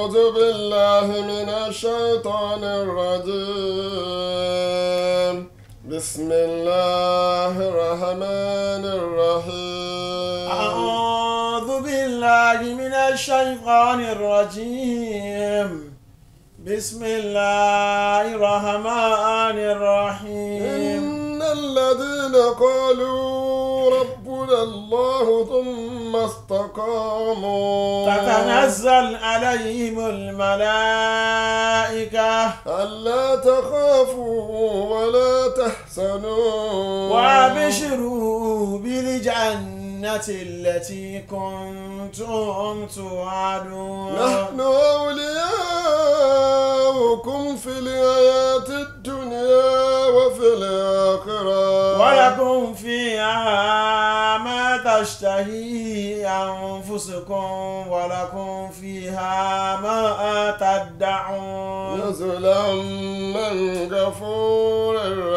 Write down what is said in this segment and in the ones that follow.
أعوذ بالله من الشيطان الرجيم بسم الله الرحمن الرحيم أعوذ بالله من الشيطان الرجيم بسم الله الرحمن الرحيم إن الذين قالوا ربنا الله ثم استقاموا تتنزل عليهم الملائكة ألا تخافوا ولا تحزنوا وابشروا بالجنة التي كنتم توعدون نحن أولياؤكم في الحياة الدنيا وفي الآخرة ولكم فيها ما تشتهي أنفسكم ولكم فيها ما تدعون نزلا من غفور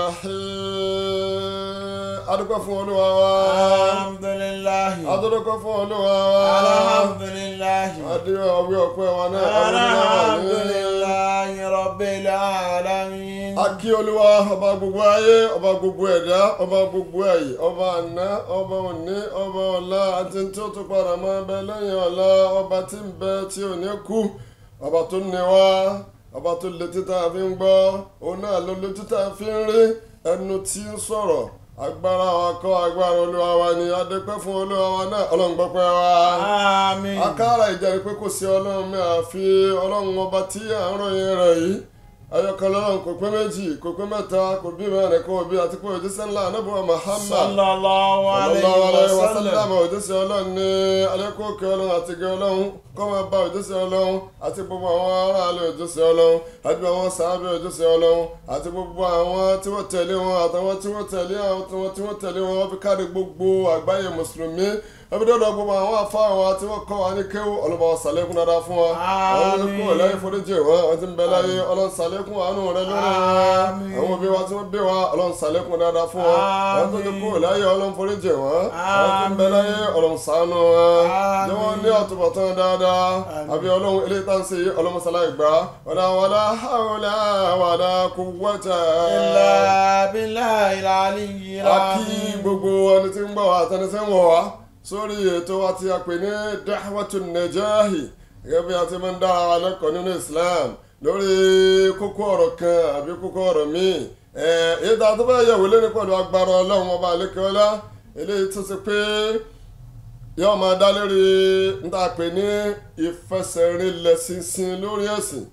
رحيم adúpẹ́ fún olúwa wa الحمد لله adúpẹ́ fún olúwa wa الحمد لله adé ọwé ọpẹ́ wa náà الحمد ọdún náà ní. لله رب العالمين a kí olúwa ọba gbogbo ayé ọba gbogbo ẹ̀dá ọba gbogbo ẹ̀yẹ ọba àná ọba òní ọba ọ̀la àti tí ó tún padà máa bẹ lẹ́yìn ọ̀la ọba tí ń bẹ tí ò ní kú ọba tó ní wá ọba tó létí tá a fi ń gbọ́ òun náà ló létí tá a fi ń rí ẹnu tí ń sọ̀rọ̀ agbára wa kọ́ agbára olúwa wa ni adépẹ́ fún olúwa wa náà ọlọ́run gbọ́pẹ́ wa آمين akára ìjẹ́rìí pé kò sí ọlọ́run mi àfi ọlọ́run ọba tí à ń ròyìn rẹ̀ yìí ayọ̀kan lọ́run kò pé méjì kò pé mẹ́ta kò bí mẹ́rin kò bí àti pé òjíṣẹ́ ńlá anábùwà Muhammad صلى الله عليه sallallahu alaihi وسلم wasallam òjíṣẹ́ ọlọ́run ní alẹ́kọ̀ọ́kẹ́ ọlọ́run àti gẹ́ ọlọ́run kọ́ máa bá òjíṣẹ́ ọlọ́run àti gbogbo àwọn aráàlú òjíṣẹ́ ọlọ́run àti àwọn sàábẹ̀ òjíṣẹ́ ọlọ́run àti gbogbo àwọn tí wọ́n tẹ̀lé wọn àtàwọn tí wọ́n tẹ̀lé àwọn tí wọ́n tí wọ́n tẹ̀lé wọn wọ́n fi káàdì gbogbo àgbáyé mùsùlùmí wọ́n fi dọ́dọ̀ gbogbo àwọn afá àwọn tí wọ́n kọ́ wa ní kéwù ọlọ́ba wa sàlékún dáadáa fún wa àwọn olùkọ́ ọ̀lẹ́yìn foríjì wọn àwọn tí ń bẹ láyé ọlọ́run sàlékún àánú rẹ lórí wọn Àmín. àwọn òbí wa tí wọ́n bí wa ọlọ́run sàlékún dáadáa fún wa àwọn tó ti kú láyé ọlọ́run foríjì wọn àwọn tí ń bẹ láyé ọlọ́run ṣàánú wọn ní wọ́n ní àtúbọ̀tán dáadáa àbí ọlọ́run eléyìí tá ń ṣe yìí ọlọ́run sàlàyé gbà wàlá wàlá hàwùlà wàlá quwwata إلا بالله العلي a kí العظيم gbogbo ẹni tí ń gbọ́ wa àtẹni tí ń wọ̀ wá sórí ètò wa tí a pè ní dahwatu najahi gẹ́gẹ́ bí a ti máa ń dára wa lẹ́kọ̀ọ́ nínú Islam lórí kókó ọ̀rọ̀ kan àbí kókó ọ̀rọ̀ míì ẹ̀ èyí tá a tó bá yẹ̀wò lé ní pẹ̀lú agbára ọlọ́run ọba àlékèọ́lá eléyìí tó ṣe pé yóò máa dá lórí n tá a pè ní ìfẹsẹ̀rinlẹ̀ ṣinṣin lórí ẹ̀sìn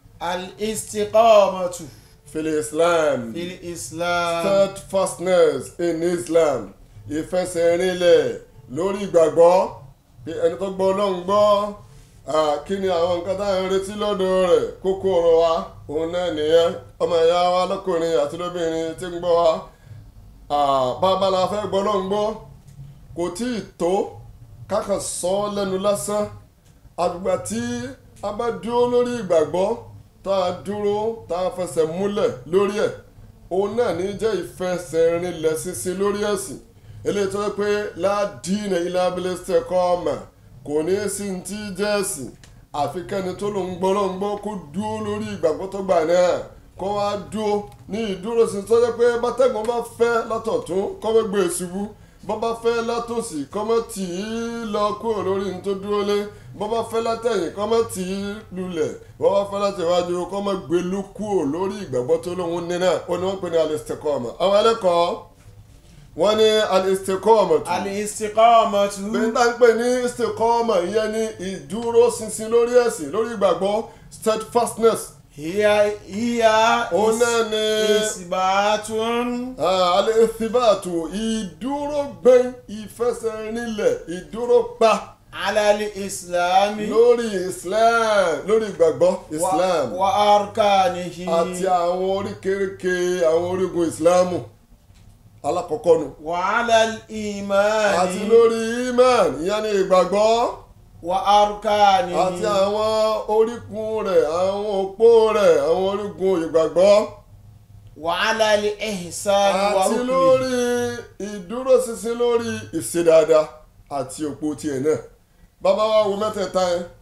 الاستقامة fil Islam. في الإسلام steadfastness in Islam ìfẹsẹ̀rinlẹ̀ lórí ìgbàgbọ́ pé ẹni tó gbọ́ ọlọ́run gbọ́ ah, kí ni àwọn nǹkan tá à ń retí lọ́dọ̀ rẹ̀ kókó ọ̀rọ̀ wa òun náà nìyẹn ọmọ ìyá wa lọ́kùnrin àti lóbìnrin tí ń gbọ́ wa ah, bàbá la fẹ́ gbọ́ ọlọ́run gbọ́ kò tí ì tó kákan sọ ọ́ lẹ́nu lásán àgbà tí a bá dúró lórí ìgbàgbọ́ tá a dúró tá a fẹsẹ̀ múlẹ̀ lórí ẹ̀ òun náà ní jẹ́ ìfẹsẹ̀rinlẹ̀ ṣinṣin lórí ẹ̀sìn eléyìí tó yẹ pé ládìínà ilé abilé ṣẹkọ́ ọmọ kò ní í sí ti jẹ́ ẹ̀sìn àfi kẹ́ni tó ló ń gbọ́ ló ń gbọ́ kó dúró lórí ìgbàgbọ́ tó gbà náà kó wá dúró ní ìdúró sí tó yẹ pé bátẹ́gùn bá fẹ́ látọ̀tún kó má gbé e ṣubú bọ́ bá fẹ́ látòsí kó má tì í lọ kúrò lórí ní tó dúró lé bọ́ bá fẹ́ látẹ̀yìn kó má tì í lulẹ̀ bọ́ bá fẹ́ látẹ̀wájú kó má gbé lú kúrò lórí ìgbàgbọ́ tó lóun ní náà ó ní wọ́n pè ní al-istiqama àwọn ẹlẹ́kọ̀ọ́ wọ́n ní al-istiqama tù الاستقامة bẹ́ẹ̀ tá ń pè ní istiqama ìyẹn ní ìdúró ṣinṣin lórí ẹ̀sìn lórí ìgbàgbọ́ steadfastness هي هي òun náà ní إثبات ah, al-ithbatu ìdúró gbẹ́n ìfẹsẹ̀rinlẹ̀ ìdúró pa على الإسلام lórí islam lórí ìgbàgbọ́ islam و- وأركانه àti àwọn oríkèéríkè àwọn orígun islamu alákọ̀ọ́kọ́ nu وعلى الإيمان àti lórí iman ìyẹn ní ìgbàgbọ́ وأركانه àti àwọn orígun rẹ̀ àwọn òpó rẹ̀ àwọn orígun ìgbàgbọ́ وعلى الإحسان àti وركنه lórí ìdúróṣinṣin lórí ìṣedáadá àti òpó tiẹ̀ náà bàbá wa wo mẹ́tẹ̀ẹ̀ta yẹn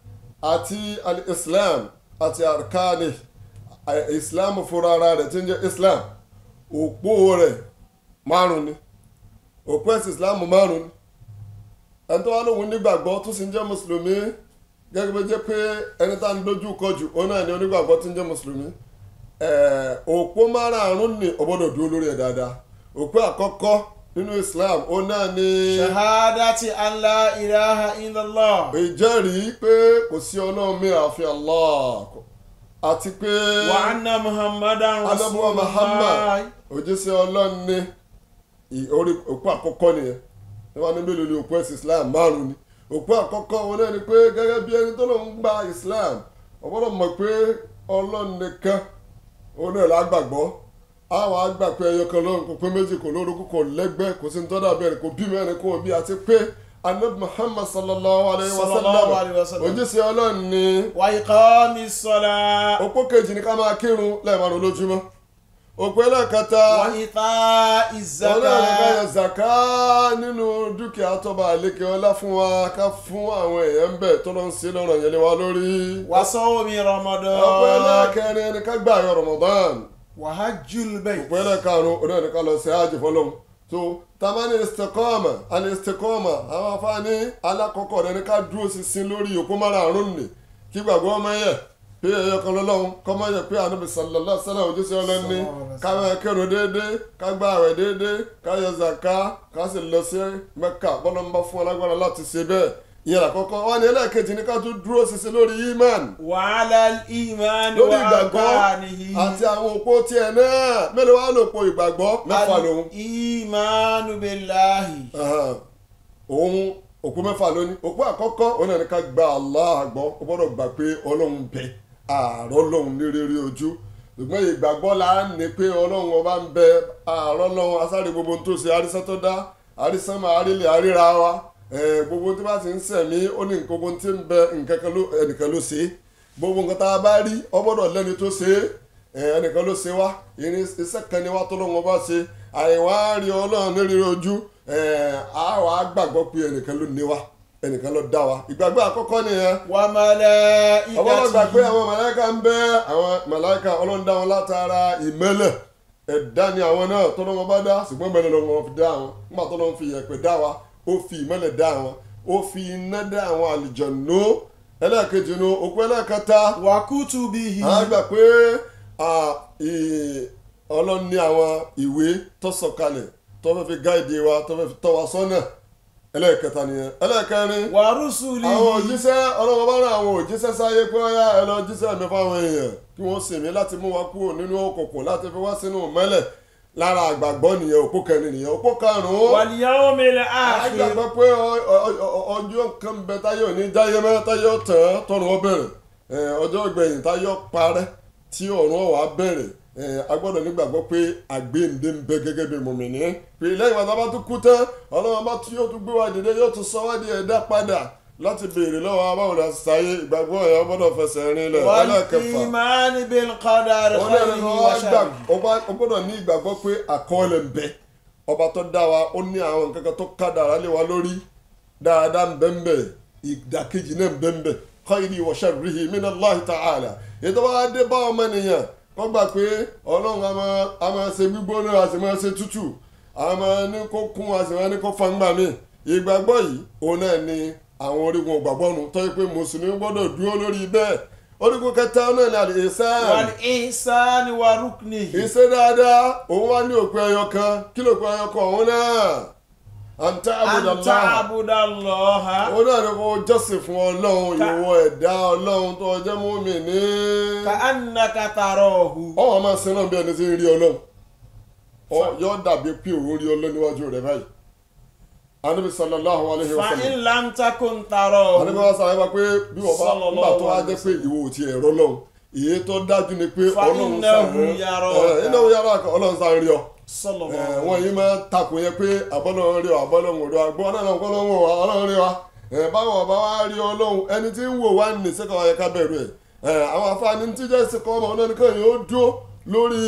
àti al-islam àti arkani eh, islam fúnra ara rẹ̀ tí ń jẹ́ islam òpó rẹ̀ márùn ni òpó ẹ̀sìn islam márùn ni ẹni tó wá lóhun nígbàgbọ́ tó sì ń jẹ́ mùsùlùmí gẹ́gẹ́ bí jẹ́ pé ẹni tá à ń dojú kọ jù òun náà ni onígbàgbọ́ tí ń jẹ́ mùsùlùmí Eh, òpó márààrún ni ó gbọ́dọ̀ dúró lórí ẹ̀ dáadáa òpó àkọ́kọ́ nínú islam òun náà ni shahadati an la ilaha illallah ìjẹ́rìí pé kò sí ọlọ́run mi àfi Allah àti pé wa anna muhammadan alábùwà muhammad rasulullah òjíṣẹ́ ọlọ́run ní ì- orí òpó àkọ́kọ́ nìyẹn ní wọn ní mélòó ni òpó ẹ̀sìn islam márùn ni òpó àkọ́kọ́ wọn náà ni pé gẹ́gẹ́ bí ẹni tó lòun gba islam ó gbọ́dọ̀ mọ̀ pé ọlọ́run nìkan òun náà lágbàgbọ́ àwọn àgbà pé ẹyọ kan lọ́run kò pé méjì kò lórúkú kò lẹ́gbẹ́ kò sí ní tọ́dà bẹ́ẹ̀ kò bí mẹ́rin kò bí àti pé anabi muhammad sallallahu alayhi wa Sallallahu alayhi wa sallam sallam. òjíṣẹ́ ọlọ́run ni wa iqami salat òpó kejì ni ká máa kírun lẹ́ẹ̀márùn lójúmọ́ òpó ẹlẹ́ẹ̀kẹta wa ita'i ọlọ́run ká yọ zakat zaka nínú dúkìá tọ́ba àlékè ọlá fún wa ká fún àwọn èèyàn ń bẹ̀ tó lọ ń ṣe lọ́rọ̀ yẹn lé wa lórí. wa sawmi òpó ramadan ẹlẹ́ẹ̀kẹrin ni ká gbà yọ ramadan wa hajjul bayt òpó ẹlẹ́ẹ̀karùn ọdún ẹni ká lọ sí hajj fọlọ́hún tó tamani istikọ́ọ̀mà àni istikọ́ọ̀mà àwọn afáàní alákọ̀ọ́kọ́ rẹ ni ká dúró ṣinṣin lórí òpó márààrún nì kí gbàgbọ́ ọmọ yẹ pé ẹyọ kan lọ́lọ́run kọ́mọ yẹ pé ànábì sallallahu alaihi wasallam ojúṣe ọlọ́ni ká máa kírun déédéé ká gba àwẹ̀ déédéé ká yọ zaka ká sì lọ sí mẹ́kà bọ́lá ń bá fún alágbára láti ṣe bẹ́ẹ̀ ìyẹn àkọ́kọ́ wọn ni ẹlẹ́ẹ̀kejì ni ká tún dúró ṣinṣin lórí imán wa ala al-iman lórí wa ìgbàgbọ́ arkanihi àti àwọn òpó tiẹ̀ náà mélòó wá lòpó ìgbàgbọ́ mẹ́fà lòun al-imanu billahi Ahan. òun òpó mẹ́fà lónìí òpó àkọ́kọ́ òun náà ní ká gba Allah gbọ́ ó gbọ́dọ̀ gbà pé ọlọ́run bẹ àárọ̀ ọlọ́run ní rírí ojú ṣùgbọ́n ìgbàgbọ́ la ní pé ọlọ́run ọba ń bẹ àárọ̀ ọlọ́run asáré gbogbo tó ṣe àrísán tó dá àrísán máa àrílẹ̀ àríra wa Eh, gbogbo tí bá ti ń sẹ̀mí ó ní gbogbo tí ń bẹ nǹkan kan ló ẹnìkan ló ṣe é gbogbo nǹkan tá a bá rí ọ gbọ́dọ̀ lẹ́ni tó ṣe é ẹ, ẹnìkan ló ṣe wá irin iṣẹ́ kan ni wá tó lọ́wọ́ bá ṣe àìwá rí ọlọ́run ní rírí ojú ẹ, a wà á gbàgbọ́ pé ẹnìkan ló ní wa ẹnìkan ló dá wa ìgbàgbọ́ àkọ́kọ́ nìyẹn wa ọlọ́run gbà pé malaikatihi àwọn màláíkà ń bẹ àwọn màláíkà ọlọ́run dá wọn látara ìmẹ́lẹ̀ ẹ̀dá ni àwọn náà tó lọ́wọ́ bá dá ṣùgbọ́n ìmẹ́lẹ̀ lọ́wọ́ fi dá wọn nígbà tó lọ́wọ́ fi yẹ̀pẹ̀ dá wa ó fi ìmẹ́lẹ̀ dá wọn ó fi iná dá àwọn àlùjànnú ẹlẹ́ẹ̀kejì nu òkú ẹlẹ́ẹ̀kẹta wa kutubihi a gbà pé à, ì- ọlọ́run ní àwọn ìwé tó sọ̀kalẹ̀ tó fẹ́ fi gáìdì wa tó fẹ́ fi tọ́ wa sọ́nà ẹlẹ́ẹ̀kẹta nìyẹn ẹlẹ́ẹ̀kẹrin wa rusulihi àwọn òjíṣẹ́ ọlọ́run bá rán àwọn òjíṣẹ́ sáyé pé ọ̀yá ẹ lọ jíṣẹ́ mi fáwọn èèyàn kí wọ́n sìn mí láti mú wa kúrò nínú òkùnkùn láti fi wá sínú mẹ́lẹ̀ lára àgbàgbọ́ nìyẹn òpó kẹrin nìyẹn òpó karùn-ún wal yawmil akhir àgbàgbọ́ pé ọ- ọ- ọ- ọjọ́ kan bẹ táyọ̀ ní jáyé mẹ́ táyọ̀ tán tọrùn ọ bẹ̀rẹ̀ Eh, ọjọ́ ìgbẹ̀yìn táyọ̀ parẹ́ tí ọ̀run ọ̀wá bẹ̀rẹ̀ Eh, a gbọ́dọ̀ nígbàgbọ́ pé àgbéǹde ń bẹ gẹ́gẹ́ bí mùmìnì pé lẹ́yìn wọn bá tún kú tán ọlọ́run bá tún yóò tún gbé wa dìde yóò tún sọ wá di ẹ̀dá padà láti béèrè lọ́wọ́ abáwọn láti sáyé ìgbàgbọ́ ẹ̀ gbọ́dọ̀ fẹsẹ̀ rin lẹ̀ wal ẹlẹ́kẹfà iman bil qadari ọlọ́run khayrihi ló wa wá gbà sharrihi ọba- ó gbọ́dọ̀ ní ìgbàgbọ́ pé àkọọ́lẹ̀ ń bẹ ọba tó dá wa ó ní àwọn nǹkan kan tó kádàrá lé wa lórí dáadáa ń bẹ ń bẹ ìdàkejì náà ń bẹ ń bẹ khayrihi wa sharrihi minallahi ta'ala ètò wa dé bá ọmọ nìyẹn kó gbà pé ọlọ́run a máa- a máa ṣe gbígbóná a sì máa ṣe tútù a máa ní kó kún a sì máa ní kó fangba mi ìgbàgbọ́ yìí òun náà ni àwọn orígun ìgbàgbọ́ nu tó yẹ pé mùsùlùmí gbọ́dọ̀ dúró lórí bẹ́ẹ̀ orígun kẹta náà ni al-ihsan wal ihsan wa ruknihi ìṣe dáadáa òun wá ní òpin ẹyọ kan kí ló pin ẹyọ kan òun náà àǹtá an àbùdàlá ta'budallaha òun náà ní kó jọ́sìn fún ọlọ́run Ka- ìwọ ẹ̀dá ọlọ́run tó jẹ́ mùmínì ka'annaka tarahu ọwọ́ máa sin náà bí ẹni tí ń rí ọlọ́run Ọ yóò dàbí pé òun rí ọlọ́run níwájú rẹ̀ báyìí anabi sallallahu alayhi wa fa sallam in lam takun tarahu anabi wa sàlàyé wa pé bí wọ́n bá Sallallahu nígbà tó wá alayhi jẹ́ wa pé ìwọ ò tiẹ̀ rọ́ lọ́run èyí tó dájú ni pé Fa ọlọ́run innahu sàn yaraka. innahu yaraka ọlọ́run sàn rí ọ. sallallahu Eh, wọn yìí máa takò yẹn pé àbọ́lọ́run rí ọ àbọ́lọ́run rí ọ àgbọ́ náà náà kọ́lọ́run wò wá ọlọ́run rí wa Eh, báwọn ọba wa rí ọlọ́run ẹni tí ń wò wá ní sẹ́kọ̀ ọ̀yẹ́ ká bẹ̀rù ẹ̀ Eh, àwọn afáàní tí jẹ́ sẹ́kọ̀ ọmọ náà nìkan yóò dúró lórí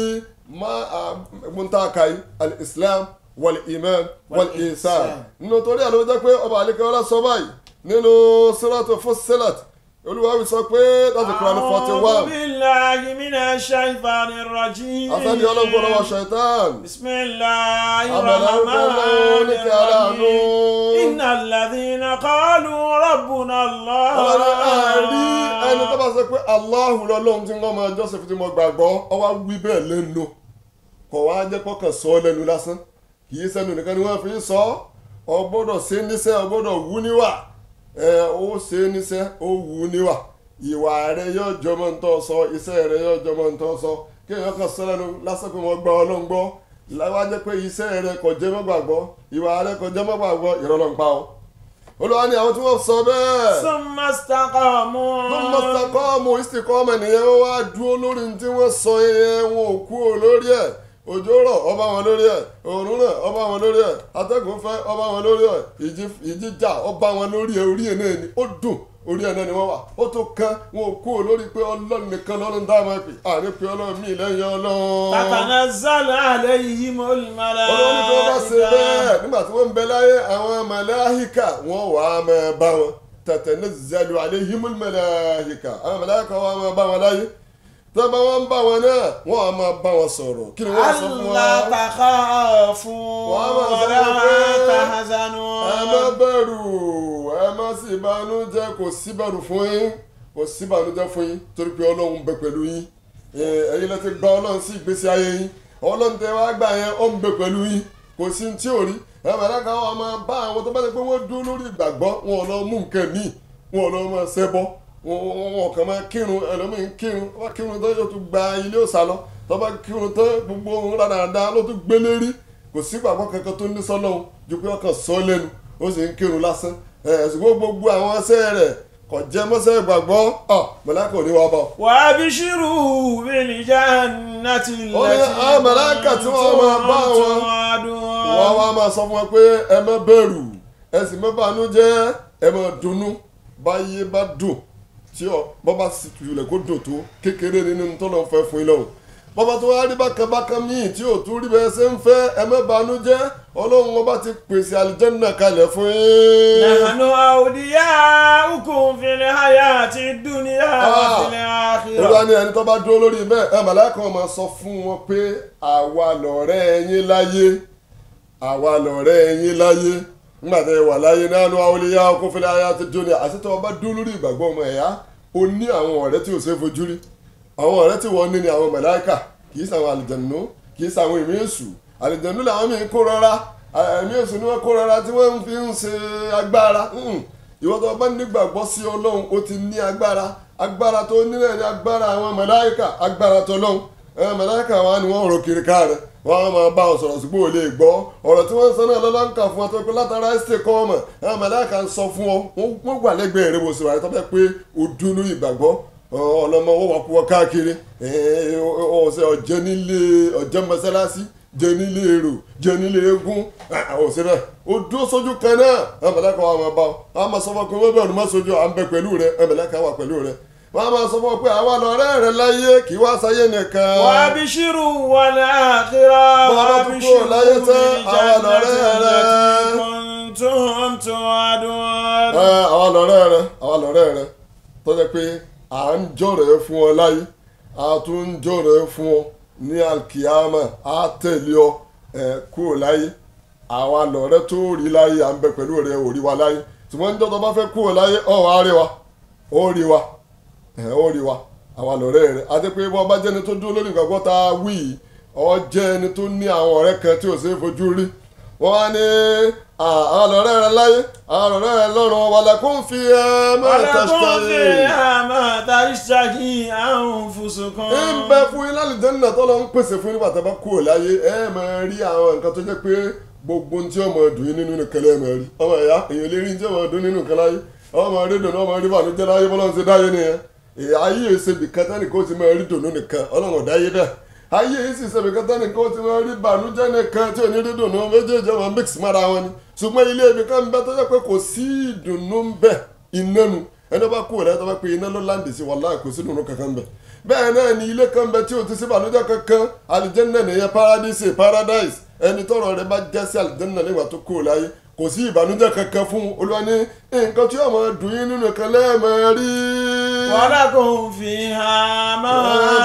muntakai al-islam wal-iman wal-ihsan Wal-ihsan. nínú torí àlọ́ jẹ́ pé ọba àlekẹ́ ọlá sọ báyìí nínú suratu Fussilat olúwa fi sọ pé láti Quran forty أعوذ one بالله من الشيطان الرجيم afẹ́ni ọlọ́gbọ́n lọ́wọ́ ṣẹ̀tán بسم الله Abala الرحمن ọlọ́run ní kí aláàánú. الرحيم إن الذين قالوا ربنا الله ọlọ́run àárí ẹni tó bá sọ pé Allahu lọ́lọ́run tí wọ́n máa jọ́sìn tí mo gbàgbọ́ ọwọ́ wí bẹ́ẹ̀ lẹ́nu kọ̀ wá jẹ́ kọ́kàn sọ ọ́ lẹ́nu lásán kì í sẹ́nu nìkan ni wọ́n fi ń sọ ọ́ ọ gbọ́dọ̀ ṣe níṣẹ́ ọ gbọ́dọ̀ wú níwà ẹ ó ṣe níṣẹ́ ó wú níwà ìwà rẹ yóò jọmọ ń tọ́ sọ iṣẹ́ rẹ yóò jọmọ ń tọ́ sọ kéèyàn kan sọ lẹ́nu lásán pé wọ́n gba ọlọ́run gbọ́ láwa jẹ́ pé iṣẹ́ rẹ kò jẹ́ mọ́ gbàgbọ́ ìwà rẹ kò jẹ́ mọ́ gbàgbọ́ ìrọ̀lọ́ ń pa ọ́ olùwà ni àwọn tí wọ́n sọ bẹ́ẹ̀ ثم استقاموا wọ́n mọ̀ sàkọ́ọ̀mù ìsìnkọ́ọ̀mù ènìyàn wọ́n wá dúró lórí ní tí wọ́n sọ yẹn wọn ò kú lórí ẹ̀ òjò rọ̀ ọba wọn lórí ẹ̀ òòrùn rẹ̀ ọba wọn lórí ẹ̀ atẹ́gùn fẹ́ ọba wọn lórí ẹ̀ ìjì ìjì jà ọba wọn lórí ẹ̀ orí ẹ̀ náà ni ó dùn orí ẹ̀ náà ni wọ́n wà ó tó kán wọn ò kú lórí pé ọlọ́run nìkan lọ́run dá máa pè àní pé ọlọ́run mi lẹ́yìn ọlọ́run. تتنزل عليهم الملائكة olówó ní tí wọ́n bá ṣe bẹ́ẹ̀ nígbà tí wọ́n ń bẹ láyé àwọn màláhíkà wọ́n wà á máa bá wọn tatanazzalu alayhimul màláhíkà àwọn màláhíkà wọ́n á máa bá wọn láyé tí wọ́n bá wọn ń bá wọn náà wọ́n á máa bá wọn sọ̀rọ̀ kí ni wọ́n sọ fún ألا wọn. تخافوا وما ولا سبقوا. تحزنوا ẹ má bẹ̀rù ẹ má sì bànújẹ́ kò sí bẹ̀rù fún yín kò sí bànújẹ́ fún yín torí pé ọlọ́run bẹ pẹ̀lú yín Ẹ, ẹ̀yin lẹ ti gba ọlọ́run sí ìgbésí ayé yín ọlọ́run tẹ wá gbà yẹn ó ń bẹ pẹ̀lú yín kò sí ní tí ò rí ẹ màláka wọn máa bá àwọn tó bá ti pé wọ́n dúró lórí ìgbàgbọ́ wọn ò lọ mú nǹkan míì wọn ò lọ máa ṣẹbọ wọn wọn- wọn kàn máa kírun ẹlòmíín kírun wọn kírun tó yóò tún gba ilé òòsà lọ tó bá kírun tó gbogbo ohun dáadáa ló tún gbélé rí kò sí ìgbàgbọ́ kankan tó ní sọ́lọ́hún ju pé ọkàn sọ lẹ́nu ó sì ń kírun lásán ẹ̀ ṣùgbọ́n gbogbo àwọn ẹsẹ̀ rẹ̀ kò jẹ́ mọ́sẹ̀ ìgbàgbọ́ ọ̀ mọ̀láka ò ní wá bá ọ. وابشروا بالجنة التي Ó ní àwọn màláíkà tí wọ́n máa bá wọn. توعدون wọ́n wá máa sọ fún wọn pé ẹ má bẹ̀rù ẹ sì má bànújẹ́ ẹ má dunnú báyé bá dùn tí ọ bọ́bá sì tulẹ̀ kó dùn tó kékeré nínú tó lọ́n fẹ́ fún yín lọ́hùn bọ́bá tó wá rí bákan bákan míì tí ò tún rí bẹ́ẹ̀ ṣe ń fẹ́ ẹ má bànújẹ́ ọlọ́run ọba ti pèsè àlìjẹ́nà kalẹ̀ fún yín. نحن أولياؤكم في الحياة الدنيا وفي olúwa الآخرة ni ẹni tó bá dúró lórí bẹ́ẹ̀ ẹ màláíkà wọn máa sọ fún wọn pé àwa lọ̀rẹ́ yín láyé àwa lọ̀rẹ́ yín láyé nígbà tẹ́ ẹ wà láyé náà ló àwọn olùyá ọkọ̀ fúnlẹ̀ ayé àti jóni àti tó o bá dúró lórí ìgbàgbọ́ ọmọ ẹ̀yà o ní àwọn ọ̀rẹ́ tí o ṣe é fojú rí àwọn ọ̀rẹ́ tí wọ́n ní ni àwọn màláíkà kì í sàwọn àlìjẹ̀nù kì í sàwọn ìmí èṣù àlìjẹ̀nù làwọn míì kó rọra ẹ̀mí èṣù ni wọ́n kó rọra tí wọ́n fi ń ṣe agbára Mm. ìwọ́n tó bá nígbàgbọ́ sí ọlọ́run ó ti ní agbára agbára tó nílẹ̀ ní agbára àwọn màláíkà agbára tó lọ́hùn àwọn màláíkà wa ni wọ́n rò kiri ká rẹ̀ wọ́n á máa bá wọn sọ̀rọ̀ ṣùgbọ́n ò lè gbọ́ ọ̀rọ̀ tí wọ́n ń sọ náà lọ́lá ń kà fún ọ tó pé látara ẹ́sítẹ̀ kọ́ ọmọ àwọn màláíkà ń sọ fún ọ wọ́n- wọ́n wà lẹ́gbẹ̀ẹ́ rẹ̀ bó ṣe wà tó bẹ́ẹ̀ pé o dúnú ìgbàgbọ́ ọlọmọ wọn wà kú ọ káàkiri ọ̀sẹ̀ ọ̀jẹ́ nílé ọ̀jẹ́ mọ́sálásí jẹ nílé èrò jẹ nílé eégún ọ̀sẹ̀ bẹ́ẹ̀ o dúró sójú kan náà ẹ̀mẹ̀lẹ́kà wà máa bá ọ a máa sọ fún ọ pé wọ́n bẹ̀rù má sojú à ń bẹ pẹ̀lú rẹ ẹ̀mẹ̀lẹ́kà wà pẹ̀lú rẹ wọ́n á máa sọ fún ọ pé àwa lọ̀rẹ́ rẹ láyé kì í wá sáyé nìkan. وابشروا والآخرة Bọ́lá tún kúrò láyé tán, àwa lọ̀rẹ́ بالجنة rẹ. التي كنتم توعدون Ẹ, àwa lọ̀rẹ́ rẹ àwa lọ̀rẹ́ rẹ tó jẹ́ pé à ń jọ̀rẹ́ fún ọ láyé a tún ń jọ̀rẹ́ fún ọ ní alkiyama a tẹ̀lé ọ ẹ, kúrò láyé àwa lọ̀rẹ́ tó rí láyé à ń bẹ pẹ̀lú rẹ ò rí wa láyé ṣùgbọ́n níjọ́ tó bá fẹ́ kúrò láyé ọ̀ wá rí wa ó rí wa ẹ̀ ó rí wa àwa lọ̀rẹ́ rẹ àti pé bọ́ bá jẹ́ni tó dúró lórí ìgbàgbọ́ tá a wí yìí ọ jẹ́ ẹni tó ní àwọn ọ̀rẹ́ kan tí ò ṣeé fojú rí wọ́n á ní àwọn lọ̀rẹ́ rẹ láyé àwọn lọ̀rẹ́ rẹ lọ́rùn wàlẹ̀kùn fi ẹ̀ máa ولكم tẹ̀sítẹ̀ فيها ما تشتهي أنفسكم ń bẹ fún yín lálùjẹ́nà tó lọ ń pèsè fún yín nígbà tá a bá kúrò láyé ẹ máa rí àwọn nǹkan tó jẹ́ pé gbogbo ohun tí ọmọ dùn yín nínú nìkan lẹ́ẹ̀ máa rí ọmọ ìyá èèyàn lè rí ní tí ọmọ dùn nínú nǹkan láyé ọmọ rí dùnú ọmọ rí bànújẹ́ láyé bọ́lá ń ṣe dáyé nìyẹn èyí ayé ìṣèbí kẹta nìkan ó ti máa rí dùnú nìkan ọlọ́run ọ̀dáyé bẹ́ẹ̀ ayé yìí sì ṣèbí kẹta nìkan ó ti máa rí bànújẹ́ nìkan tí ò ní rí dùnú méjèèjì ọmọ mix mára wọn ni ṣùgbọ́n ilé ibi kan ń bẹ tó jẹ́ pé kò sí ìdùnnú ń bẹ iná nu ẹni bá kú rẹ tó bá pe iná ló láǹdì sí wàláhì kò sí dùnnú kankan bẹ bẹ́ẹ̀ náà ni ilé kan bẹ tí o ti sí ìbànújẹ́ kankan àlìjẹ́nà nìyẹn paradise paradise ẹni tọrọ rẹ bá jẹ́ sí àlìjẹ́nà nígbà tó kú láyé kò sí ìbànújẹ́ kankan fún olúwa ní nǹkan tí ọmọ dùn yín nínú kan lẹ́ẹ̀mọ́ rí ولكم فيها ما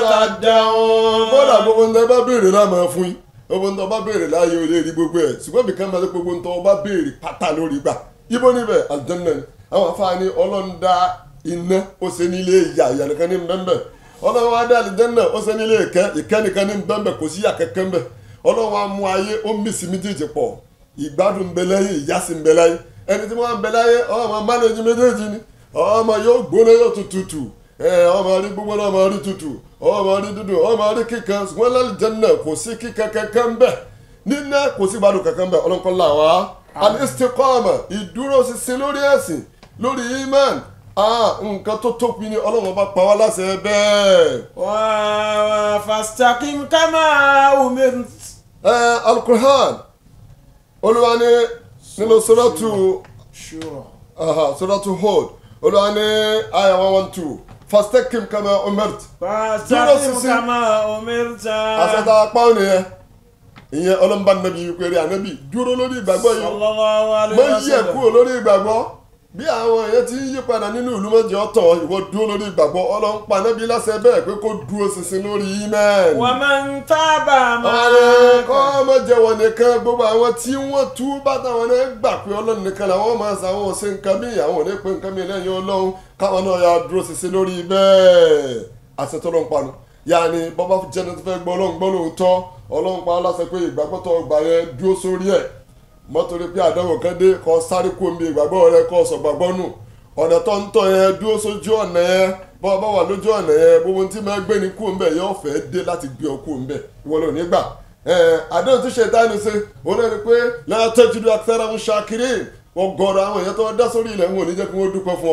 تدعون bọ́dà gbogbo ń tẹ́ bá béèrè náà máa fún yín gbogbo ń tọ́ bá béèrè láàyè ò lè rí gbogbo ẹ̀ ṣùgbọ́n bí kan máa tó gbogbo ń tọ́ bá béèrè pátá lórí gbà ibo níbẹ̀ àjẹnà ni àwọn afáàní ọlọ́run dá iná ó ṣe nílé ìyá ìyá nìkan ní bẹ́ńbẹ́ ọlọ́run wá dá àlìjẹ́nà ó ṣe nílé ìkẹ́ ìkẹ́ nìkan ní bẹ́ńbẹ́ kò sí ìyà kẹ́kẹ́ ń bẹ̀ ọlọ́run wá mú ayé ó mí sí méjèèjì pọ̀ ìgbádùn ń bẹ lẹ́yìn ìyà sì ń bẹ láyé ẹni tí wọ́n ń bẹ láyé ọmọ mánéjì méjèèjì ni ọmọ yóò gbóná yóò tutù ẹ ọmọ rí gbogbo náà ọmọ rí tutù ọmọ rí dúdú ọmọ rí kíkan ṣùgbọ́n lálùjánnà kò sí kíkan kankan ń bẹ nínú kò sí gbádùn kankan ń bẹ ọlọ́nkọ́lá wa al-istiqama ìdúró ṣinṣin lórí ẹ̀sìn lórí iman ah nǹkan tó tóbi ni ọlọ́run bá pa wá láṣẹ bẹ́ẹ̀. و- فاستقم كما أمرت ẹ alukur'an olúwa ní nínú sọ́dọ̀tù شورى sọ́dọ̀tù Hud olúwa ní aya one one two fastaqim kama umirt فاستقم سيسي. كما أمرت àṣetà apá òní yẹn ìyẹn ọlọ́mọba nàbí wípé rí ànábì dúró lórí ìgbàgbọ́ yìí صلى الله عليه mọ yí ẹ̀ وسلم kúrò lórí ìgbàgbọ́ bí àwọn èèyàn ti ń yí padà nínú ìlú mọ́jẹ́ ọ̀tọ̀ ìwọ dúró lórí ìgbàgbọ́ ọlọ́run pa ànábì láṣẹ bẹ́ẹ̀ pé kó dúró ṣinṣin lórí imẹ́ẹ̀n. ومن تاب ọ̀rẹ́ kọ́ معك ọmọ jẹ́wọ́ nìkan gbogbo àwọn tí wọ́n tú bàtà wọn náà gbà pé ọlọ́run nìkan làwọn máa sàwọn ò ṣe nǹkan bí àwọn ò ní pé nǹkan bí lẹ́yìn ọlọ́run káwọn náà yà dúró ṣinṣin lórí bẹ́ẹ̀ àṣetọ́lọ́ ń panu yàní bọ́bá jẹ́ni tó fẹ́ gbọ́ ọlọ́run gbọ́ lóòótọ́ ọlọ́run pa á láṣẹ pé ìgbàgbọ́ tó gbà yẹn dúró sórí ẹ̀ mọ́tòrí pé àdánwò kan dé kọ́ sáré kó omi ìgbàgbọ́ rẹ kọ́ sọ̀gbàgbọ́ nù ọ̀nà tó ń tọ̀ yẹn dúró sójú ọ̀nà yẹn bọ́ ọ bá wà lójú ọ̀nà yẹn gbogbo tí máa gbé ní kú ń bẹ̀ yóò fẹ́ dé láti gbé ọ kú ń bẹ̀ ìwọ ló ní gbà àdéhùn tí ṣètánì ṣe òun náà ni pé lẹ́yìn tẹ́jú akẹ́rẹ́ ń ṣàkiri wọ́n gọ̀ọ̀rọ̀ àwọn èèyàn tó dá sórí ilẹ̀ wọn ò ní jẹ́ kí wọ́n dúpẹ́ fún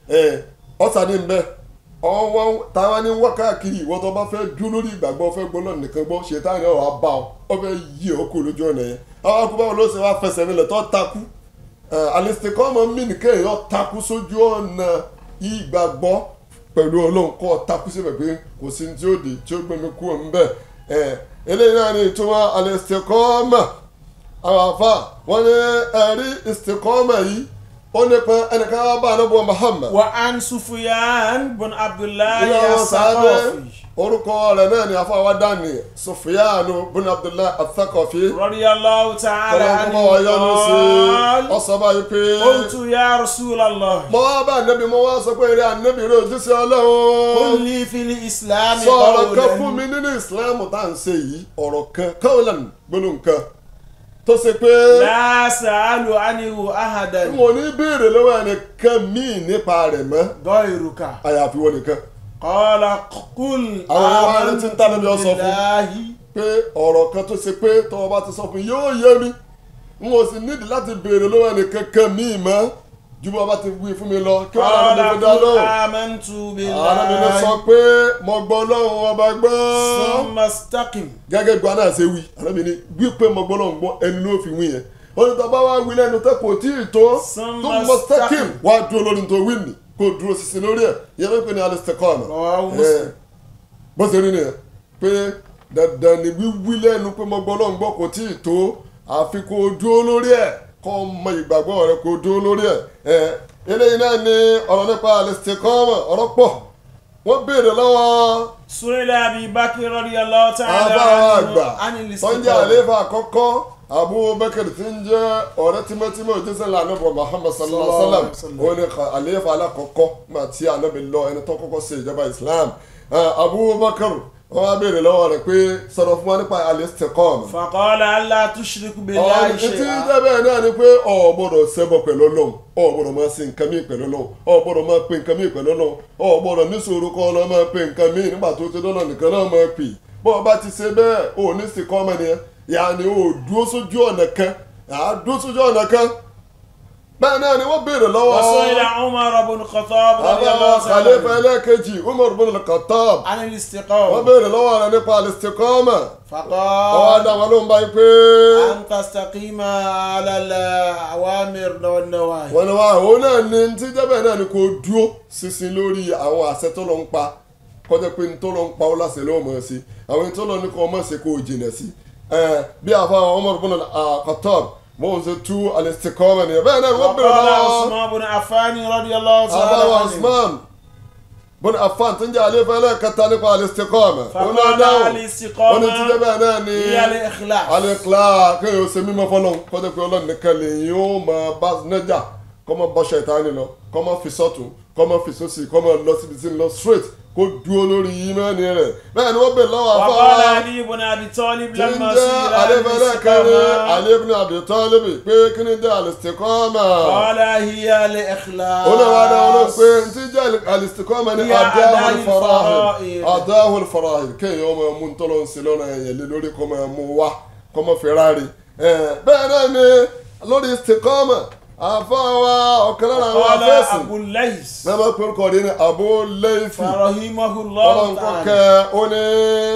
ọ ọ̀sà ní bẹ́ẹ̀ ọwọ́ táwa ní wá káàkiri ìwọ tó bá fẹ́ dúró lórí ìgbàgbọ́ fẹ́ gbọ́ náà nìkan gbọ́ ṣètánì ọ̀ wá bá ọ ọ fẹ́ yí ọ kú lójú ọ̀nà yẹn àwọn akú báwo ló ṣe wá fẹsẹ̀ nílẹ̀ tó takú alistikọ́mọ mí nìkan èèyàn takú sójú ọ̀nà ìgbàgbọ́ pẹ̀lú ọlọ́run kọ́ takú síbẹ̀ pé kò sí tí ó di tí ó gbẹ̀mí kú òun bẹ́ẹ̀ eléyìí náà ni ìtumọ̀ alistikọ́mọ àwọn afa wọn ní ẹ̀rí istikọ́mọ yìí ó nípa ẹnìkan wá bá anábọ̀ Muhammad وعن سفيان بن عبد الله ilé àwọn sáábẹ الثقفي orúkọ rẹ̀ náà ni afáwa dání Sufyanu bin Abdullah Athaqafi رضي الله تعالى kọlọ́n عنه kọ́ ọ̀yọ́nu sí قال ọ̀sán báyìí pé قلت يا رسول الله mo wá bá ànábì mo wá sọ pé eré ànábì rẹ̀ òjíṣẹ́ قل ọlọ́run لي في الإسلام sọ ọ̀rọ̀ kan fún قولا mi nínú ìsìláàmù tá à ń ṣe yìí ọ̀rọ̀ kan kọ́ọ̀lán gbólóhùn kan tó ṣe pé لا سأل عنه أحدا n ò ní béèrè lọ́wọ́ ẹnìkan míì nípa rẹ̀ mọ́ غيرك àyàfi wọ́n nìkan قال قل àwọn ọmọ rẹ̀ آمنت ti ń tánà bí ọ sọ fún بالله pé ọ̀rọ̀ kan tó ṣe pé tọ́wọ́ bá ti sọ fún yóò yé mi n ò sì nídìí láti béèrè lọ́wọ́ ẹnìkan kan míì mọ́ ju bí wọ́n bá ti wí fún mi lọ kí wọ́n قال lọ́dún fi dá قل lóhùn. آمنت arábìnrin sọ بالله pé mo gbọ́ lọ́hùn ọba gbọ́. ثم استقم gẹ́gẹ́ bí wọn náà ṣe wí arábìnrin wí pé mo gbọ́ lọ́hùn gbọ́ ẹni ló fi wí yẹn. olùtọ́ba wa wí lẹ́nu tẹ́ kò tí ì tó Summa tó mọ stẹ́kìm staqim. wá dúró lórí tó wí nì kó dúró sísìn lórí ẹ̀ yẹn ló ń pè ní al-istiqama. رواه مسلم bó ṣe rí nìyẹn pé dandan ni wíwí lẹ́nu pé mo gbọ́ lọ́hùn gbọ́ kò tí ì tó àfi kó dúró lórí ẹ̀ kó mọ ìgbàgbọ́ rẹ kó dúró lórí ẹ̀ ẹ̀ eléyìí náà ni ọ̀rọ̀ nípa al-istiqama ọ̀rọ̀ pọ̀ wọ́n béèrè lọ́wọ́ سئل أبي بكر رضي الله تعالى àbáwá عنه àgbà عن tó ń jẹ́ الاستقامة àlééfà àkọ́kọ́ abubakar tí ń jẹ́ ọ̀rẹ́ tímọ́tímọ́ òjíṣẹ́ ńlá anábọ̀ muhammad sallallahu alayhi wa sallam Sallallahu ó ní ka- àlééfà alákọ̀ọ́kọ́ mà tí anábì lọ ẹni tó kọ́kọ́ ṣe ìjọba islam Ah, abubakar wọ́n á béèrè lọ́wọ́ rẹ̀ pé sọ̀rọ̀ fún wa nípa al-istiqama فقال ألا tùṣìríkù ọ̀rọ̀ billahi tí shay'a. jẹ́ bẹ́ẹ̀ náà ni pé ọ̀ gbọ́dọ̀ ṣẹbọ pẹ̀lú Ọlọ́run ọ̀ gbọ́dọ̀ máa ṣe nǹkan míì pẹ̀lú Ọlọ́run ọ̀ gbọ́dọ̀ máa pe nǹkan míì pẹ̀lú Ọlọ́run ọ̀ gbọ́dọ̀ níṣòro kọ́ ọ máa pe nǹkan míì nígbà tó ti dọ́nà nìkan náà máa pè bọ́ ọ bá ti ṣe bẹ́ẹ̀ ò ní sì kọ́ ọmọ nìyẹn yàní ò dúró sójú ọ̀nà kan àá dúró sójú ọ̀nà kan bẹ́ẹ̀ náà ni wọ́n béèrè lọ́wọ́ وسئل عمر بن الخطاب رضي الله àbá khalifa تعالى عنه ẹlẹ́ẹ̀kejì Umar bin al-Khattab عن wọ́n الاستقامة béèrè lọ́wọ́ rẹ̀ nípa al-istiqama ọwọ́ فقال adá wọn ló ń báyìí pé أن تستقيم على الأوامر والنواهي wọ́n ní wá òun náà ní tí jẹ́bẹ̀ náà ni kò dúró sísin lórí àwọn àṣẹ tó lọ ń pa kọjá pé ní tó lọ ń pa ó láṣẹ lọ́wọ́ mọ̀ sí àwọn tó lọ ní kò mọ̀ sí kò jìnà sí bí àfa Umar bin al-Khattab wọ́n ṣe tú al-istiqama nìyẹn bẹ́ẹ̀ náà wọ́n bèrè وقال lọ́wọ́ عثمان بن عفان رضي الله تعالى àbáwọ̀ عنه Usman bọ́n afan tó ń jẹ́ àlefa ẹlẹ́ẹ̀kẹta nípa al-istiqama ó náà فقال dáhùn ó ní الاستقامة títẹ́ bẹ́ẹ̀ náà ni هي الإخلاص alẹ́kìlá kéèyàn ó ṣe mímọ́ fọlọ́n kọ́jọ́ pé ọlọ́run nìkan lè yín ó máa bá nájà kọ́ máa bọ́ ṣẹ̀tánì lọ kọ́ máa fi sọ́tún kọ́ máa fi sósì kọ́ máa lọ síbi tí ń lọ straight kó dúró lórí ìmánì rẹ̀ bẹ́ẹ̀ ni wọ́n bè lọ́wọ́ وقال afárá علي بن أبي طالب tí ń لما jẹ́ سئل عن alẹ́fẹ́lẹ́ kẹrin الاستقامة alẹ́bùnú àbítọ́lẹ́bì pé kí ni jẹ́ al-istiqama قال هي الإخلاص olùwádà ọlọ́run pé n ti jẹ́ al-istiqama ní Hiya adáhùn ada'ul farahid fara'id. adáhùn farahid kéèyàn ọmọ mú ntọ́lọ́ ń ṣe lọ́nà ẹ̀yẹ lé lórí kọ́ máa mú wá kọ́ máa fi ráre bẹ́ẹ̀ náà ni lórí istiqama àfọwọ́ ọ̀kan lára àwọn قال afẹ́sìn أبو الليث náà máa pè kọ́ ní Abu Laythi فرحمه ọlọ́run الله kọ́ تعالى kẹ́ ó ní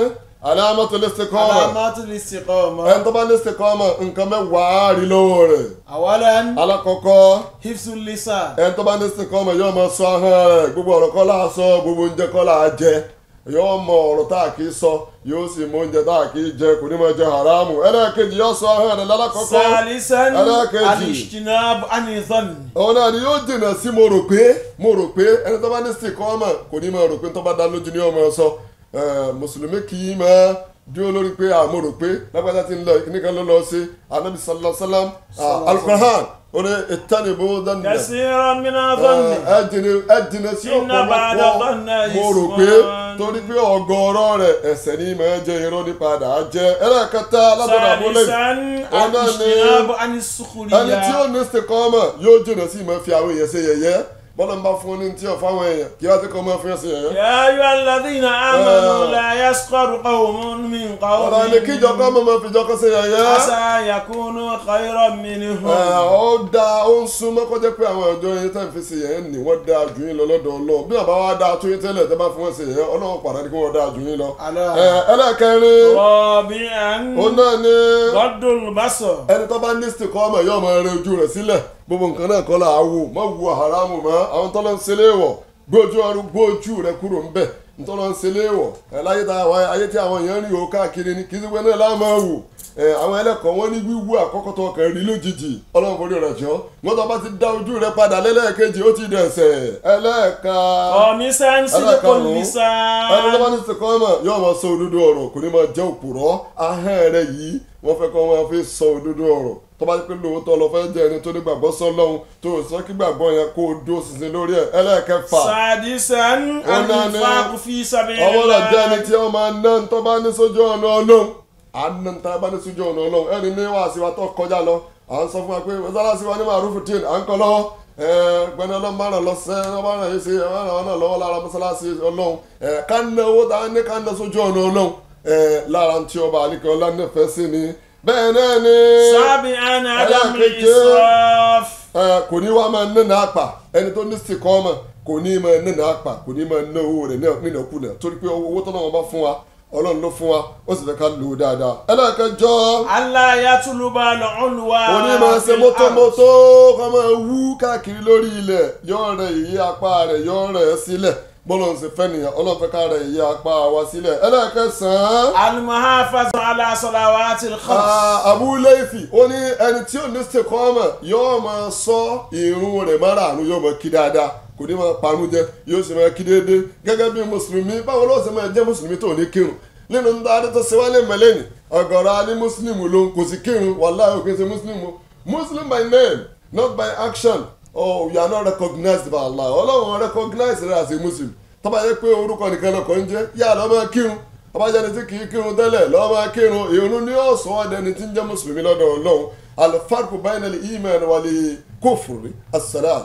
alamatul istiqama علامات الاستقامة ẹni tó bá ní istiqama nǹkan mẹ́wàá rí lọ́wọ́ rẹ̀ أولا alákọ̀ọ́kọ́ حفظ اللسان ẹni tó bá ní istiqama yóò máa sọ ahọ́n rẹ̀ gbogbo ọ̀rọ̀ kọ́ là á sọ gbogbo oúnjẹ kọ́ là á jẹ yóò mọ ọ̀rọ̀ tá a kì í sọ yóò sì mọ oúnjẹ tá a kì í jẹ kò ní máa jẹ haramu ẹlẹ́ẹ̀kejì yóò sọ ahọ́n rẹ̀ lálákọ̀ọ́kọ́ ثالثا ẹlẹ́ẹ̀kejì. الاجتناب عن الظن òun náà ni yóò jìnnà sí mo rò pé mo rò pé ẹni tó bá ní istiqama kò ní máa rò pé tó bá dá lójú ní ọmọ sọ Eh, mùsùlùmí kì í máa dúró lórí pé àmọ́ rò pé lágbàdá ti ń lọ ìkíníkan ló lọ sí anabi sallallahu alayhi wa sallam Sallallahu alukur'an ó ní ìtànìbó dánilẹ̀ كثيرا من الظن ẹ jìnnà ẹ jìnnà sí Inna ba'da ọ̀pọ̀lọpọ̀ dhanni mo rò pé isman. torí pé ọ̀gọ̀ọ̀rọ̀ rẹ̀ ẹ̀ṣẹ̀ ní máa jẹ irọ́ ní padà jẹ́ ẹlẹ́ẹ̀kẹta látọ̀dọ̀ àbúlé ثالثا Ọ̀nà ni- الاجتناب عن ẹni tí ó السخرية ní istiqama yóò jìnnà sí máa fi àwọn èèyàn ṣe yẹ̀yẹ́ bọ́lá ń bá fún ní tí ò fáwọn èèyàn kí wá ti kọ́ máa fi hàn sí yẹ̀yẹ́. يا أيها الذين آمنوا آه. لا يسخر قوم من قوم ọ̀rọ̀ ẹni kíjọ kọ́ mọ̀ máa fi jọ kọ́ sí yẹ̀yẹ́. عسى يكونوا خيرا Ẹ, منهم ó da ó ń súnmọ́ kó jẹ́ pé àwọn ọjọ́ yẹn tẹ́ ń fi sí yẹn ní wọ́n dáa jù yín lọ lọ́dọ̀ Ọlọ́run bí àbá wa dáa tó yín tẹ́lẹ̀ tẹ́ bá fún wọn sí yẹn Ọlọ́run padà ní kí wọ́n dáa jù yín lọ. ألا Ẹ, ẹlẹ́kẹrin رابعا ó náà ní غض البصر ẹni tó bá ní istiqama yóò máa rẹ ojú rẹ̀ sílẹ̀ gbogbo nǹkan náà kọ́ là á wò má wo haramu mọ́ àwọn tọ́lọ́ ń ṣe léèwọ̀ gbójú ọrùn gbójú rẹ̀ kúrò ń bẹ̀ ntọ́lọ́ ń ṣe léèwọ̀ ẹ̀ láyé tá a wáyé ayé tí àwọn èèyàn rí o káàkiri ni kì í sí pé náà láà máa wò ẹ̀ àwọn ẹlẹ́kọ̀ọ́ wọn ní wíwú àkọ́kọ́ tó kàn rí lójijì ọlọ́run forí rẹ̀ jọ́ wọ́n tó bá ti dá ojú rẹ̀ padà lẹ́lẹ́ẹ̀kejì ó ti dẹ̀sẹ̀ ẹlẹ́ẹ̀ka خامسا صدق ẹlẹ́karùn-ún ẹni tó اللسان bá ní istiqama yóò máa sọ òdodo ọ̀rọ̀ kò ní máa jẹ́ òpùrọ́ ahọ́n rẹ̀ yìí wọ́n fẹ́ kọ́ máa fi sọ òdodo ọ̀rọ̀ tó bá pé lóòótọ́ lọ fẹ́ jẹ́ ẹni tó ní gbàgbọ́ sọ́lọ́hun tó sọ kí gbàgbọ́ yẹn kó o dó sísin lórí ẹ̀ ẹlẹ́ẹ̀kẹfà سادسا Ọ̀nà ni- الإنفاق في سبيل ọwọ́ rẹ̀ jẹ́ ẹni الله tí wọ́n máa ná tó bá ní sójú ọ̀nà ọlọ́run àná tá a bá ní sójú ọ̀nà ọlọ́run ẹni ní wàásù wa tó kọjá lọ à ń sọ fún wa pé mọ́sálásí wa ní màrúfù tíì à ń kọ́ lọ́wọ́ gbẹ́ni ọlọ́run máa ràn lọ sẹ́ ẹ bá ràn yín sí ẹ bá ràn wọn náà lọ́wọ́ lára mọ́sálásí ọlọ́run ẹ, ká ná owó tá a ní ká ná sójú ọ̀nà ọlọ́run ẹ, lára tí ọba àlíkẹ́ ọlá nífẹ̀ẹ́ sí ni bẹ́ẹ̀ náà ni سابعا عدم ẹlẹ́ẹ̀keje الإسراف ẹ, kò ní wá máa nínú àpà ẹni tó ní sìkọ́mọ̀ kò ní máa nínú àpà kò ní máa ná owó rẹ̀ nínú kùnà torí pé owó tó náà wọn bá fún wa ọlọ́run ló fún wa ó sì fẹ́ ká lò ó dáadáa ẹlẹ́ẹ̀kẹjọ ألا يطلب العلو òní máa ṣe في الأرض. mótómótó kọ́ máa wú káàkiri lórí ilẹ̀ yóò rẹ ìyí apá rẹ̀ yóò rẹ̀ ẹ́ sílẹ̀ bọ́lá ń ṣe fẹ́ nìyẹn ọlọ́run fẹ́ ká rẹ ìyí apá wa sílẹ̀ ẹlẹ́ẹ̀kẹsàn-án المحافظة على صلوات الخمس Ah, Abu Laythi ó ní ẹni tí ò ní istiqama yóò máa sọ irun rẹ̀ márààrún yóò máa kí dáadáa kò ní máa parun jẹ yóò sì máa kí déédéé gẹ́gẹ́ bí mùsùlùmí báwo ló sì máa jẹ́ mùsùlùmí tó ní kírun nínú ń dáadé tó ṣe wálé mẹ́lẹ́nì ọ̀gọ̀rọ̀ alẹ́ mùsùlùmí ló ń kò sí kírun wàláhì òkè ṣe mùsùlùmí o muslim by name not by action oh you are not recognized by Allah ọlọ́run recognize rẹ̀ as a muslim tó bá yẹ pé orúkọ nìkan lọkọ̀ ń jẹ́ yá lọ́ máa kírun abájáde tí kìí kírun tẹ́lẹ̀ lọ́ọ́ máa kírun ìrun ní ọ̀sán ọ̀dẹni tí ń jẹ́ mùsùlùmí lọ́dọ̀ ọlọ́run alifarku bayna al-iman wal kufri as-salat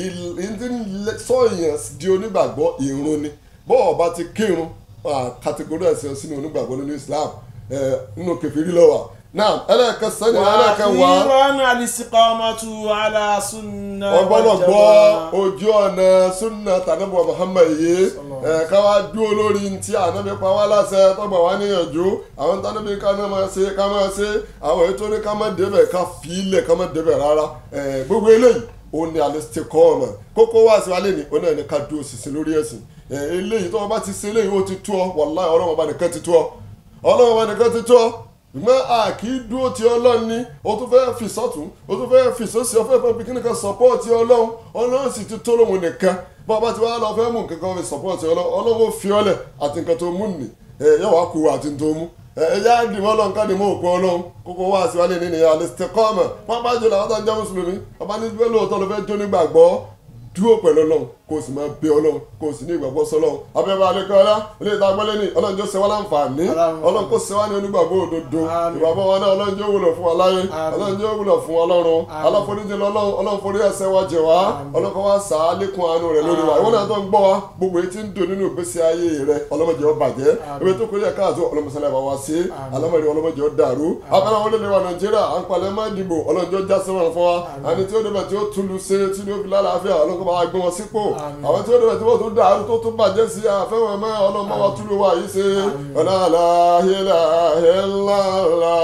ìdí sọ̀yàn di onígbàgbọ́ ìrun ni bọ́ọ̀ bá ti kírun kàtẹ́górí ẹ̀sìn sínú onígbàgbọ́ nínú Islam ẹ̀, nínú kẹfìrí lọ́wọ́ náà ẹlẹ́ẹ̀kẹsàn ni ẹlẹ́ẹ̀kẹwàá وأخيرا الاستقامة على سنة ọgbọ́dọ̀ gbọ́ والجماعة. ojú ọ̀nà súnà tànàbọ̀ Muhammad yìí ẹ̀ ká wá dúró lórí ntí ànábi pa wá láṣẹ tọ́gbà wá níyànjú àwọn tànàbí ká náà máa ṣe ká máa ṣe àwọn ètò ní ká má débẹ̀ ká fi ilẹ̀ ká má débẹ̀ rárá ẹ̀ gbogbo eléyìí ó ní al-istiqama kókó wá sí wálé ní ó náà ní ká dúró sísìn lórí ẹ̀sìn ẹ̀ eléyìí tó wọn bá ti ṣe eléyìí ó ti tó ọ wàláhì ọlọ́wọ́n bá nìkan ti tó ọ ọlọ́wọ́n bá nìkan ti tó ọ ṣùgbọ́n a kì í dúró ti ọlọ́run ní o tún fẹ́ fi sọ́tún o tún fẹ́ fi sọ́sì ọ̀fẹ́ fẹ́ fi kíni kan sọ́pọ́ọ̀tì ọlọ́run ọlọ́run sì ti tó lóhun nìkan bá a bá ti wá lọ fẹ́ mú nǹkan kan fi sọ́pọ́ọ̀tì ọlọ́run ọlọ́run ó fi ọlẹ̀ àti nǹkan tó mú nì ẹ yọ wá kú àti tó mú ẹ ẹ yá dìmọ́ ọlọ́run ká dìmọ́ òkú ọlọ́run kókó wá sí wálé nínú ìyá al-istiqama pápá jùlọ àwọn tó ń jẹ́ mùsùlùmí ọba ní bẹ́ẹ̀ lóòótọ́ ló fẹ́ jó nígbàgbọ́ dúró pẹ̀lú ọlọ́run kó o sì máa bẹ ọlọ́run kó o sì ní ìgbàgbọ́ sọlọ́run abẹ́bẹ́ alẹ́kọ́lá ilé ìta gbọ́lé ní ọlọ́run jọ ṣe wá láǹfààní ọlọ́run kó ṣe wá ní onígbàgbọ́ òdodo Àmín. ìgbàgbọ́ wa náà ọlọ́run jọ wúlò fún wa láyé Àmín. ọlọ́run jọ wúlò fún ọlọ́run Àmín. aláforíjì lọ́lọ́run ọlọ́run forí ẹ̀ṣẹ̀ wa jẹ̀ wá ọlọ́run kó wá sà á lékún àánú rẹ̀ lórí wa Àmín. ìwọ náà tó ń gbọ́ wa gbogbo èyí tí ń dùn nínú ìgbésí ayé rẹ̀ ọlọ́mọdé ó bàjẹ́ Àmín. ibi tó kọjá káàtó ọlọ́mọsálẹ̀ bá wa sí Àmín. alámọ̀dé ọlọ́mọdé ó dàrú abẹ́rẹ́ wọn lè wa nàìjíríà à ń palẹ̀ má dìbò ọlọ́njọ́ já sẹ́wọ̀n fún wa Àmín. àní tí ó débẹ̀ tí ó túlù ṣe tí ó fi lálàáfíà ọlọ́kọ̀ bá wa gbé wọn sípò Àmín. àwọn tí ó débẹ̀ tí wọ́n tún dàrú tó tún bàjẹ́ sí àfẹ́wọ̀n mọ́ ọlọ́mọ wa túlù wa yìí ṣe Àmín. ọ̀làlá ilàhílàlá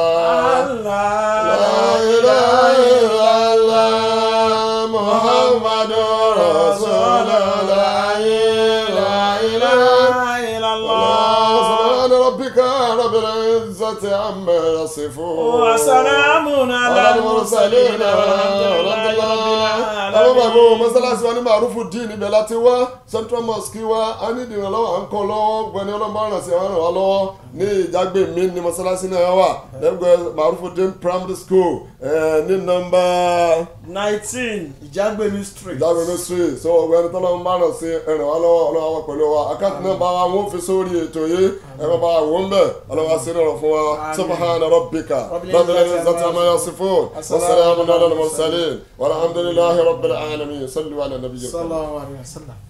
ilàhílàlá muhammadu rasulullah ilàhílàlá. سبحان ربك رب العزة عما يصفون وسلام على المرسلين والحمد لله رب àwọn bàbá العالمين mọ́sálásí wa ní màrúfù dín níbẹ̀ láti wá central mosque wa a ní ìdìrànlọ́wọ́ à ń kọ́ lọ́wọ́ gbẹ̀ni ọlọ́mọ ràn sí àwọn ràn lọ́wọ́ ní ìjágbé mi ní mọ́sálásí náà wà lẹ́gbẹ̀ẹ́ màrúfù dín primary school eh, ní nọ́mbà nineteen ìjágbémi street. ìjágbé mi street so ọgbẹ́ni tọ́lọ́mọ bá ràn sí ẹ̀ràn wá lọ́wọ́ ọlọ́wọ́ wà pẹ̀lú wa àkáǹtì náà bá wa wọ́n fi sórí ètò yìí ẹ̀rọ bá wà wọ́n bẹ̀ ọlọ́wọ́ sí ọ̀rọ̀ fún wa Àmín. subhana rabbika Rabbil rabbil izzati izzati amma yasifun wa salamun ala al-mursalin walhamdulillahi rabbil alamin sallu ala nabiyyina sallallahu alayhi wa sallam.